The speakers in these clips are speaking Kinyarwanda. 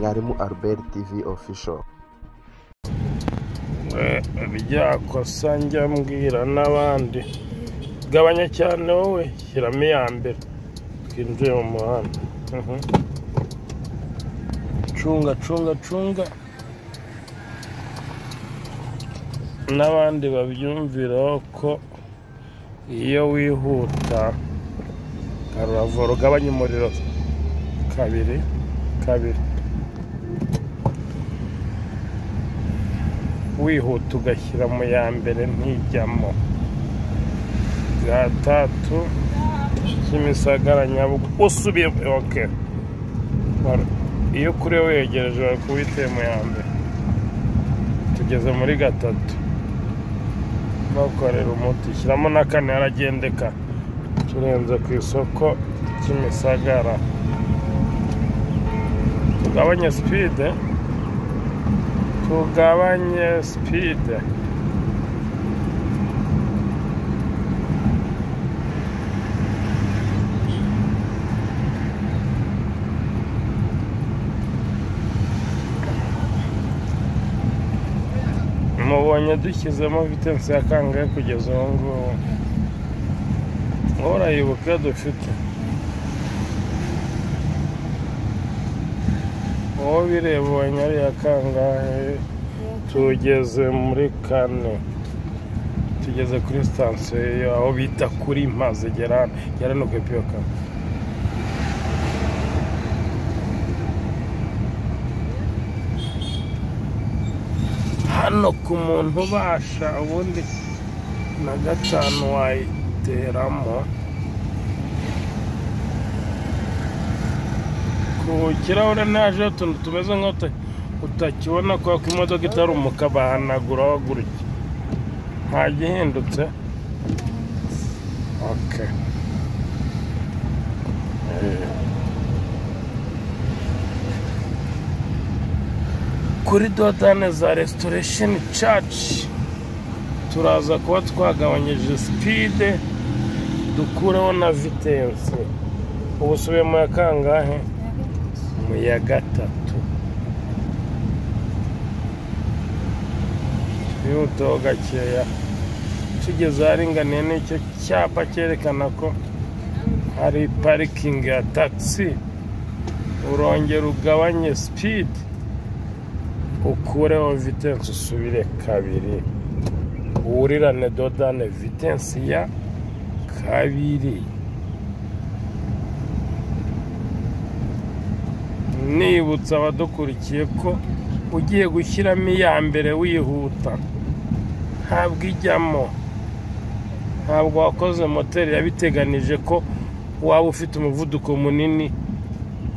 mwarimu albert tv official ryakosa njya mbwira n'abandi gabanya cyane wowe shyiramo iya mbere twinjiye mu muhanda Mhm. cunga cunga cunga n'abandi babyumviraho ko iyo wihuta karavoro ugabanya umuriro kabiri kabiri wihuta ugashyira mu ya mbere ntijyamo bwa tatu kimisagara nyabugogo usubiye oke iyo kuri wegereje bari kuwiteye mu ya mbere tugeze muri gatatu bakorera umuti shyiramo na kane haragendeka turenze ku isoko kimisagara tugabanye sipide tugabanye sipide mubonye dushyizemo vitensi ya kangahe kugeza ubu ngubu urayibuka iyo dufite uwo bireba ubonye ari iya kangahe tugeze muri kane tugeze kuri sitasiyo aho bita kuri maze gera gera no ku ipiyoka hano ku muntu ubasha ubundi na gatanu wayiteramo ku kirahure ntajeho utuntu tumeze nk'aho utakibona kubera ko imodoka itaruka bahanaguraho gutya nta gihindutse oke kuri dodane za resitoresheni caci turaza kuba twagabanyije sipide dukureho na vitensi ubu usubiye mu ya kangahe mu ya gatatu twihutaho gakeya tugeze aharinganiye n'icyo cyapa cyerekana ko hari parikingi ya tagisi urongera ugabanye sipidi ukureho vitensi usubire kabiri wurirane dodane vitensi ya kabiri nibutsa abadukurikiye ko ugiye gushyiramo iya mbere wihuta ntabwo ijyamo ntabwo wakoze moteri yabiteganije ko waba ufite umuvuduko munini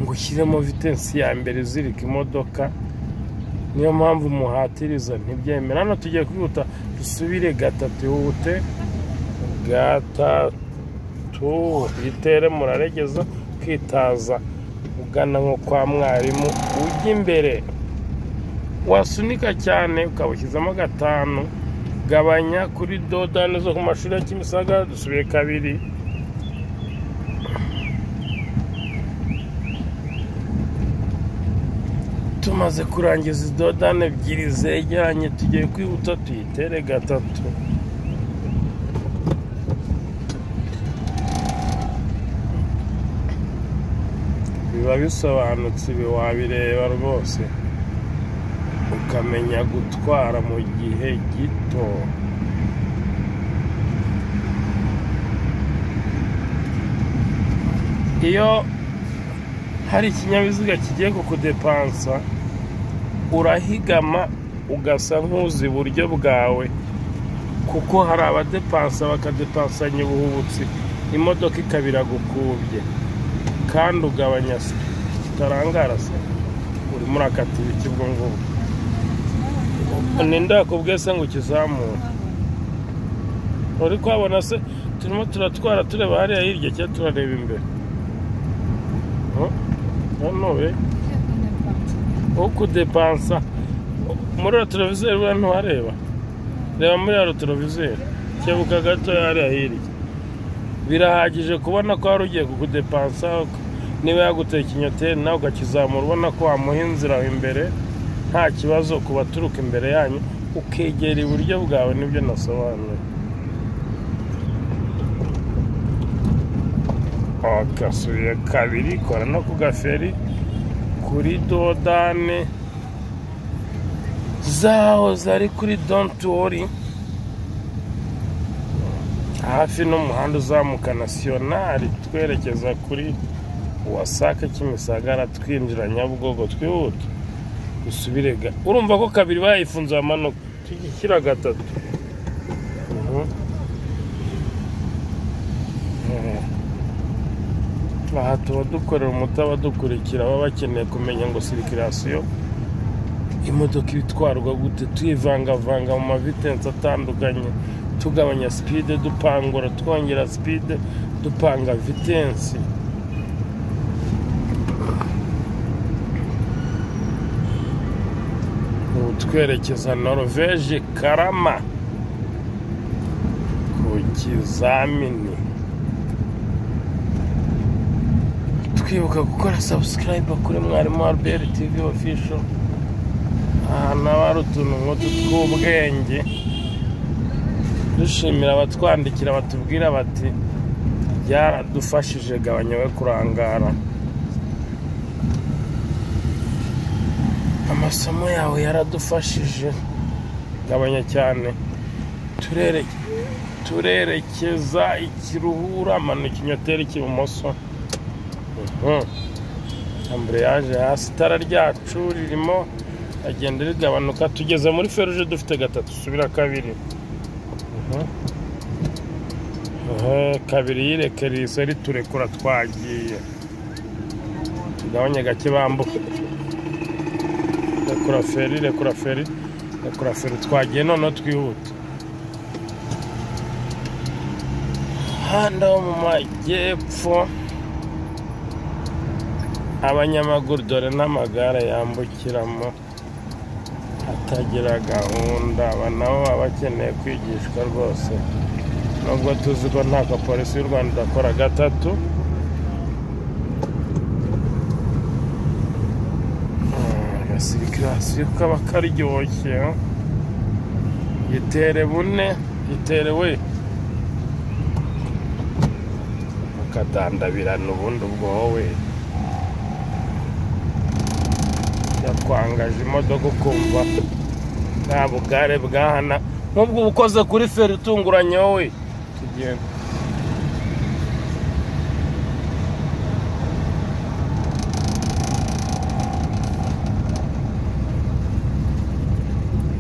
ngo ushyiremo vitensi ya mbere izirika imodoka niyo mpamvu umuhatiriza ntibyemera hano tugiye kwihuta dusubire gatatu ihute gatatu itere muraregeza kwitaza ugana nko kwa mwarimu ujya imbere wasunika cyane ukaba ushyizemo gatanu gabanya kuri dodani zo ku mashuri ya kimisagara dusubiye kabiri tumaze kurangiza dodani ebyiri zegeranye tugiye kwihuta tuyitere gatatu biba bisobanutse ibi wabireba rwose ukamenya gutwara mu gihe gito iyo hari ikinyabiziga kigiye kukudepansa urahigama ugasa nk'uzi iburyo bwawe kuko hari abadepansa bakadepansanya ubuhubutsi imodoka ikaba iragukubye kandi ugabanya se utarangara se urimo urakata ibiti ubwo ngubwo ninde yakubwiye se ngo ukizamure uri kuhabona se turimo turatwara tureba hariya hirya cyangwa turareba imbere hano be ukudepansa muri rotorovizeri buriya ntuhareba reba muri ya rotorovizeri kebuka gato hariya hirya birahagije kubona ko wari ugiye kukudepansa niba yaguteye ikinyoteri nawe ukakizamura ubona ko wamuha inzira aho imbere nta kibazo ku baturuka imbere yanyu ukegera iburyo bwawe nibyo nasobanuye agasubiye kabiri kora no ku gaferi kuri dodane zaho zari kuri donti wori hafi n'umuhanda uzamuka nasiyonari twerekeza kuri wasake kimisagara twinjira nyabugogo twihuta dusubire ga urumva ko kabiri bayifunze bamanuka tugishyira gatatu Mhm. Eh. aha tuba dukorera umuti abadukurikira baba bakeneye kumenya ngo sirikirasiyo imodoka itwarwa gute tuyivangavanga mu mavitensi atandukanye tugabanya sipide dupangura twongera sipide dupanga vitensi ubu twerekeza norvege karama ku kizamini twibuka gukora sabusikarayiba kuri mwarimu wa rbl tv ofisho ahantu haba hari utuntu nk'utu tw'ubwenge dushimira abatwandikira batubwira bati byaradufashije gabanya we kurangara amasomo yawe yaradufashije gabanya cyane turere- turerekeza ikiruhura amanuka ikinyoteri cy'ibumoso Mhm. amburiyaje hasi itara ryacu ririmo agenda rigabanuka tugeze muri feruje dufite gatatu subira kabiri Mhm. Eh, kabiri yireke rise riturekura twagiye tugabanye gake bambuka rekura feri rekura feri rekura feri twagiye noneho twihuta handa wo mu majyepfo abanyamaguru dore n'amagare yambukiramo atagira gahunda aba nabo baba bakeneye kwigishwa rwose nubwo tuzi ko nta kapolisi y'u rwanda idakora gatatu Mm, agasirikirasiyo kaba karyoshye gitere bune gitere we ukadandabirana ubundi ubwo wowe yakwangaje imodoka ukumva nta bugare bwahana nk'ubwo uba ukoze kuri feri itunguranye wowe tugenda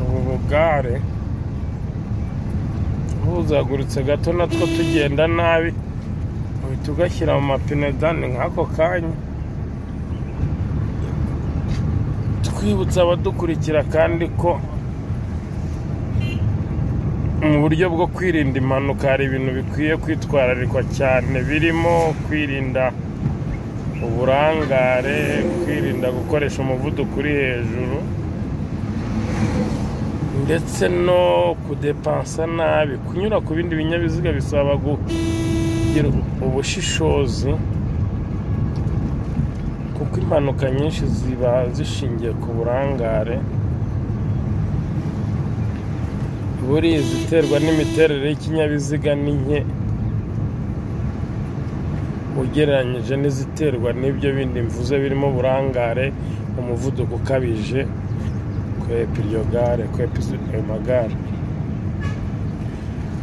ubu bugare buzagurutse gato natwo tugenda nabi uhita ugashyira mu mapine dani nk'ako kanya twibutsa abadukurikira kandi ko mu buryo bwo kwirinda impanuka hari ibintu bikwiye kwitwararikwa cyane birimo kwirinda uburangare kwirinda gukoresha umuvuduko uri hejuru ndetse no kudepansa nabi kunyura ku bindi binyabiziga bisaba kugira ubushishozi kuko impanuka nyinshi ziba zishingiye ku burangare buriya iziterwa n'imiterere y'ikinyabiziga ni nke ugereranyije n'iziterwa n'ibyo bindi mvuze birimo uburangare umuvuduko ukabije kwepa iryo gare kwepa izi- ayo magare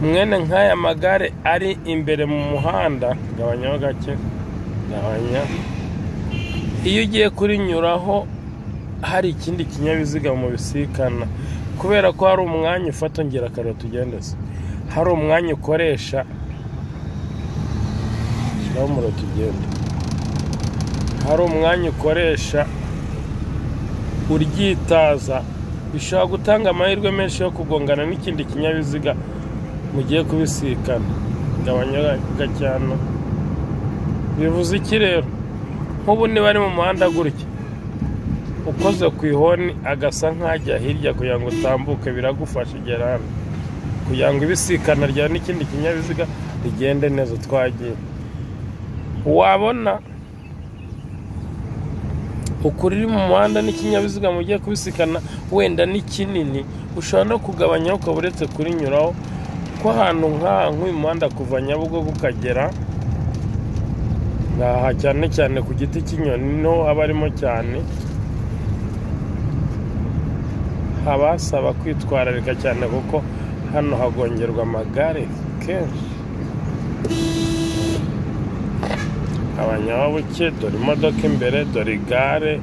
mwene nk'aya magare ari imbere mu muhanda gabanyaho gake gabanya iyo ugiye kurinyuraho hari ikindi kinyabiziga mubisikana kubera ko hari umwanya ufata ngera kare tugende se hari umwanya ukoresha shyiraho umuriro tugende hari umwanya ukoresha uryitaza bishobora gutanga amahirwe menshi yo kugongana n'ikindi kinyabiziga mugiye kubisikana gabanya gacyano bivuze iki rero nk'ubu niba ari mu muhanda gutya ukoze ku ihoni agasa nk'ajya hirya kugira ngo utambuke biragufasha igera hano kugira ngo ibisikana ryawe n'ikindi kinyabiziga rigende neza twagiye wabona ukuri iri mu muhanda n'ikinyabiziga mugiye kubisikana wenda ni kinini ushobora no kugabanyaho ukaba uretse kurinyuraho ko ahantu nk'aha nk'uyu muhanda kuva nyabugogo ukagera aha cyane cyane ku giti cy'inyoni niho haba harimo cyane haba hasaba kwitwararika cyane kuko hano hagongerwa amagare kenshi abanyabuke dore imodoka imbere dore igare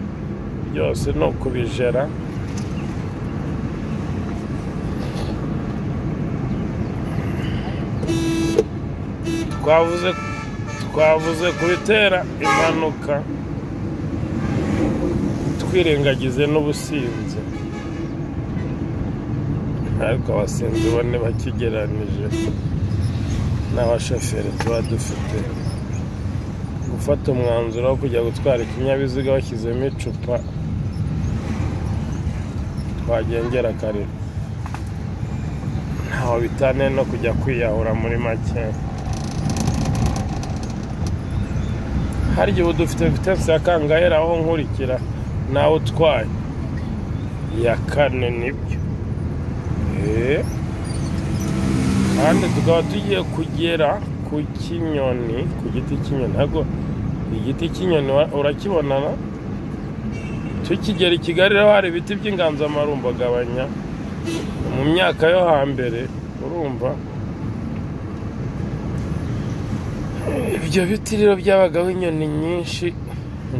byose ni ukubijera twavuze twavuze ku bitera impanuka twirengagize n'ubusinzi ariko abasinzi bane bakigeranije n'abashoferi tuba dufite gufata umwanzuro wo kujya gutwara ikinyabiziga bashyizemo icupa twagengera kare ntaho bitaniye no kujya kwiyahura muri make harya ubu dufite vitensi ya kangahe aho nkurikira nawe utwaye iya kane nibyo eee kandi tukaba tugiye kugera ku kinyoni ku giti cy'inyoni ntabwo igiti cy'inyoni urakibona na tukigera i kigali rero hari ibiti by'inganzamarumbo agabanya mu myaka yo hambere urumva ibyo biti rero byabagaho inyoni nyinshi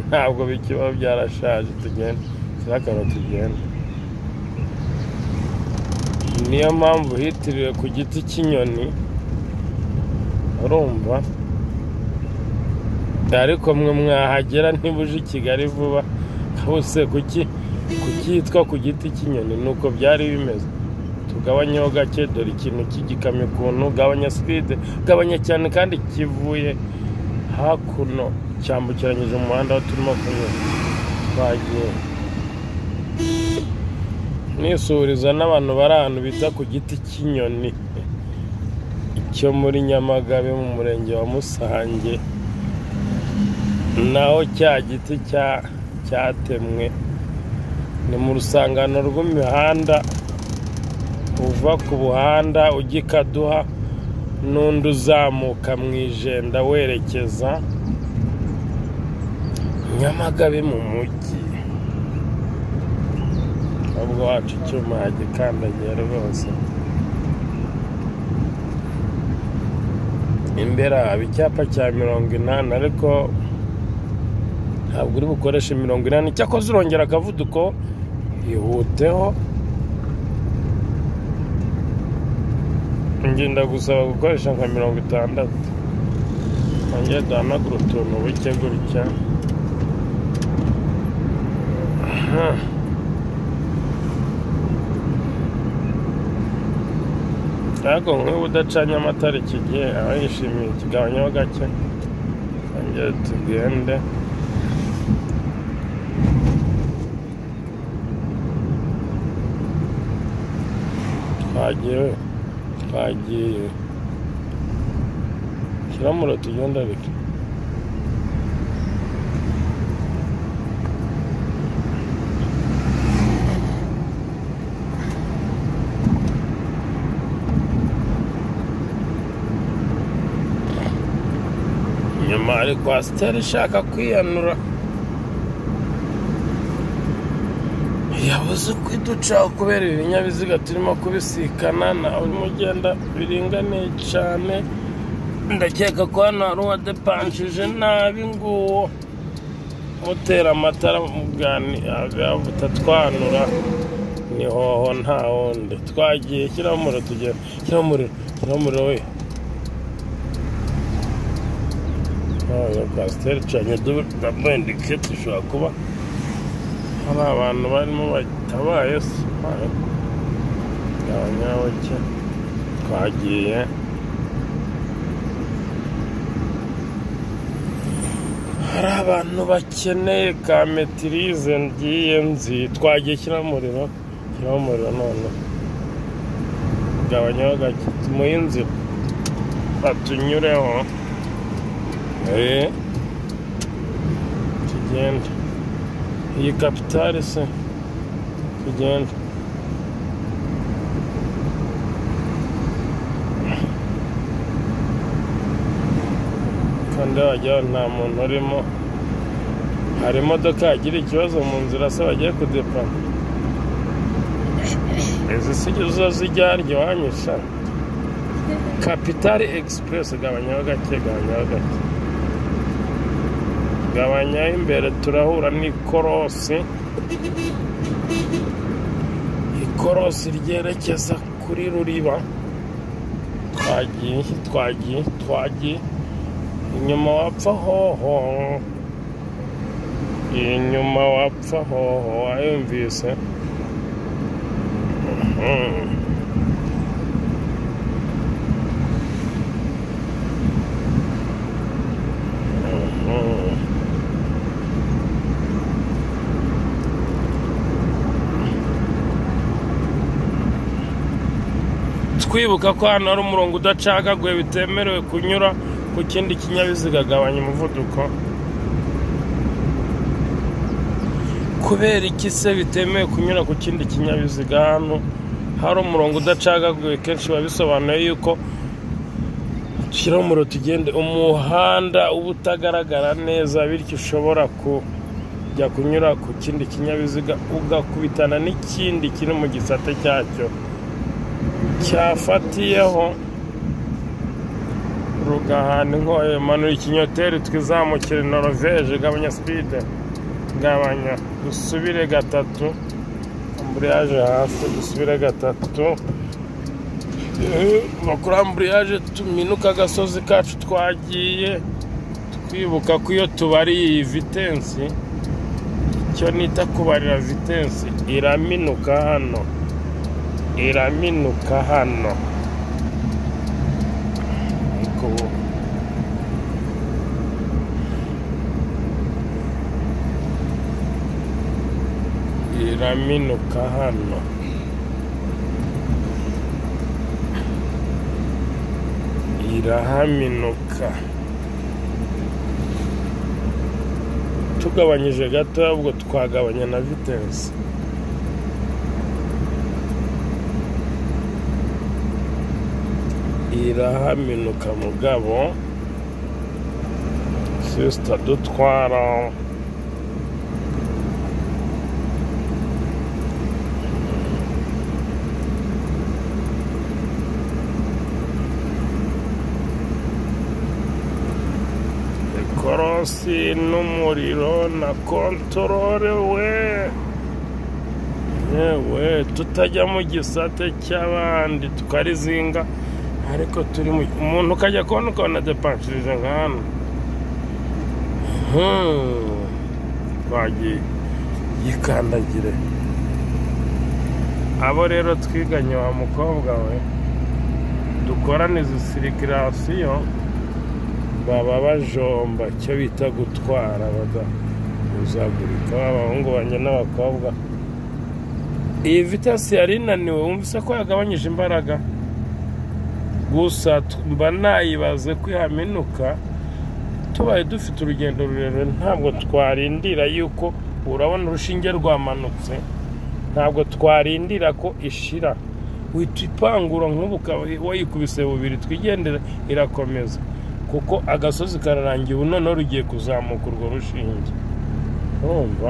ntabwo bikibaho byarashaje tugenda zirakantu tugenda niyo mpamvu hitiriwe ku giti cy'inyoni urumva ariko mwe mwahagera uje i kigali vuba bose kuki kukitwa ku giti cy'inyoni ni uko byari bimeze tugabanyeho gake dore ikintu cy'igikamyo ukuntu gabanya sipide gabanya cyane kandi kivuye hakuno cyambukiranyije umuhanda aho turimo kunyura twagiye nisuhuriza n'abantu bari ahantu bita ku giti cy'inyoni cyo muri nyamagabe mu murenge wa musange naho cya giti cyatemwe ni mu rusangano rw'imihanda uva ku buhanda ujya ikaduha n'undi uzamuka mu ijenda werekeza nyamagabe mu mujyi ahubwo wacu icyuma yagikandagiye rwose imbere haba icyapa cya mirongo inani ariko ntabwo uri bukoreshe mirongo inani cyakoze urongera akavuduko yihuteho ngenda gusaba gukoresha nka mirongo itandatu nongere duhanagura utuntu buke gutya ntabwo nk'ubu udacanye amatara iki gihe aba yishimiye ikigabanyaho gake twongere tugende twagiye twagiye kiramura tugenda bike nyuma hari kwasiteri ishaka kwiyanura yabuze uko iducaho kubera ibi binyabiziga turimo kubisikana nawe urimo ugenda biringaniye cyane ndakeka ko hano hari uwadepanshije nabi nguwo utera amatara mu bwani butatwanura ni hoho nta wundi twagiye shyiraho umuriro tugiye shyiraho umuriro shyiraho umuriro we kwasiteri canye dabendike dushobora kuba hari abantu barimo batabaye se abanyabake twagiye hari abantu bakeneye ka metirize ngiye nzi twagiye shyiraho umuriro shyiraho umuriro none gabanyaho gake tumuhe inzira batunyureho tugenda iyi kapitale se tugenda kandi wagira ngo nta muntu urimo hari imodoka yagira ikibazo mu nzira se bagiye kudepana izi si zo zijya harya iwanyusa kapitali egisipuresi gabanyaho gake gabanyaho gake gabanyaho imbere turahura n'ikorosi ikorosi ryerekeza kuri ruriba twagiye twagiye twagiye inyuma wapfa hoho inyuma wapfa hoho wayumvise Mhm. Mhm. twibuka ko hano hari umurongo udacagaguye bitemerewe kunyura ku kindi kinyabiziga agabanya umuvuduko kubera iki se bitemewe kunyura ku kindi kinyabiziga hano hari umurongo udacagaguye kenshi biba bisobanuye yuko shyiraho umuro tugende umuhanda uba utagaragara neza bityo ushobora kujya kunyura ku kindi kinyabiziga ugakubitana n'ikindi kiri mu gisate cyacyo cyafatiyeho rugahana inkoyo manura ikinyoteri twizamukire noroveje gabanya sipide gabanya dusubire gatatu amburiyaje hasi dusubire gatatu bakora amburiyaje tuminuka agasozi kacu twagiye twibuka ko iyo tubariye iyi vitensi icyo nita kubarira vitensi iraminuka hano iraminuka hano ariko ubu iraminuka hano irahaminuka tugabanyije gato ahubwo twagabanya na vitensi irahaminuka mugabo sisita dutwara ikorosi n'umuriro na kontorore we yewe tutajya mu gisate cy'abandi tukarizinga ariko turi mu umuntu ukajya kubona ukabona depanshirije nka hano Hmm. twagiye yikandagire abo rero twiganye wa mukobwa we dukorana izi sirikirasiyo baba bajomba icyo bita gutwara badahuzagurika abahungu banjye n'abakobwa iyi vitasi yari inaniwe wumvise ko yagabanyije imbaraga gusa mba nayibaze ko ihaminuka tubaye dufite urugendo rurerure ntabwo twarindira yuko urabona urushinge rwamanutse ntabwo twarindira ko ishira wita ipanguro nk'ubu wayikubise bubiri twigendera irakomeza kuko agasozi kararangiye ubu noneho rugiye kuzamuka urwo rushinge urumva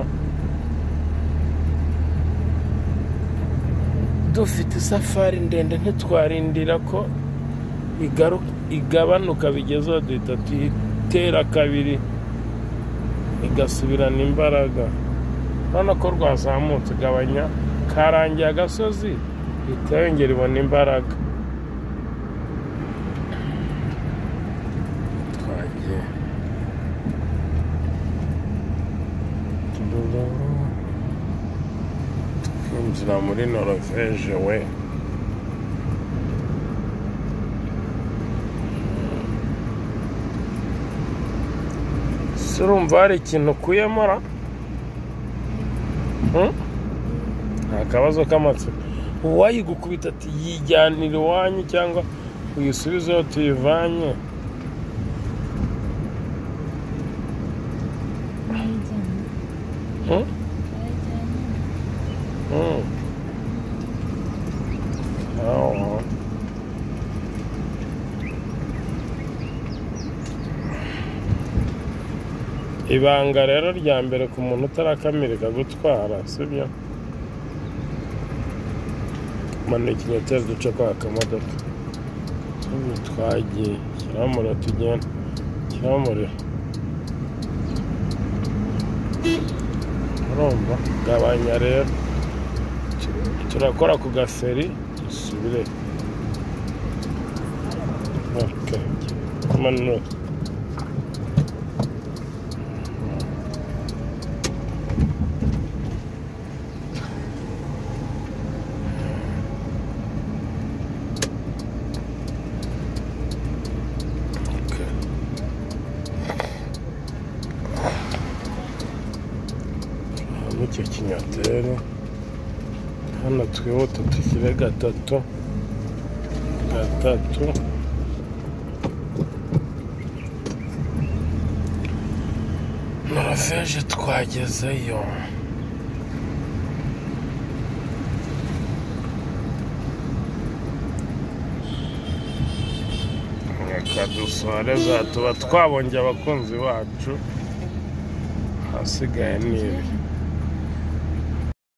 dufite isafari ndende ntitwarindira ko igaru- igabanuka bigezeho duhita tuyitera kabiri igasubirana imbaraga urabona ko rwazamutse igabanya karangiye agasozi ihita yongera ibona imbaraga twagiye twinjira muri noroveje we se urumva hari ikintu ukuyemo ra Hmm? nta kabazo k'amatsiko uwayigukubita ati yijyanira iwanyu cyangwa uyisubizeho tuyivanye Hmm? ibanga rero rya mbere ku muntu utarakamirika gutwara sibyo manura ikinyoteri duce kwa kamodoka ubu twagiye shyiraho umuriro tugenda shyiraho umuriro urumva gabanya rero turakora ku gaferi dusubire okay. manura icyo kinyatere hano twihuta tukire gatatu gatatu norvege twagezeyo reka dusoreze tuba twabonye abakunzi bacu ahasigaye ni ibi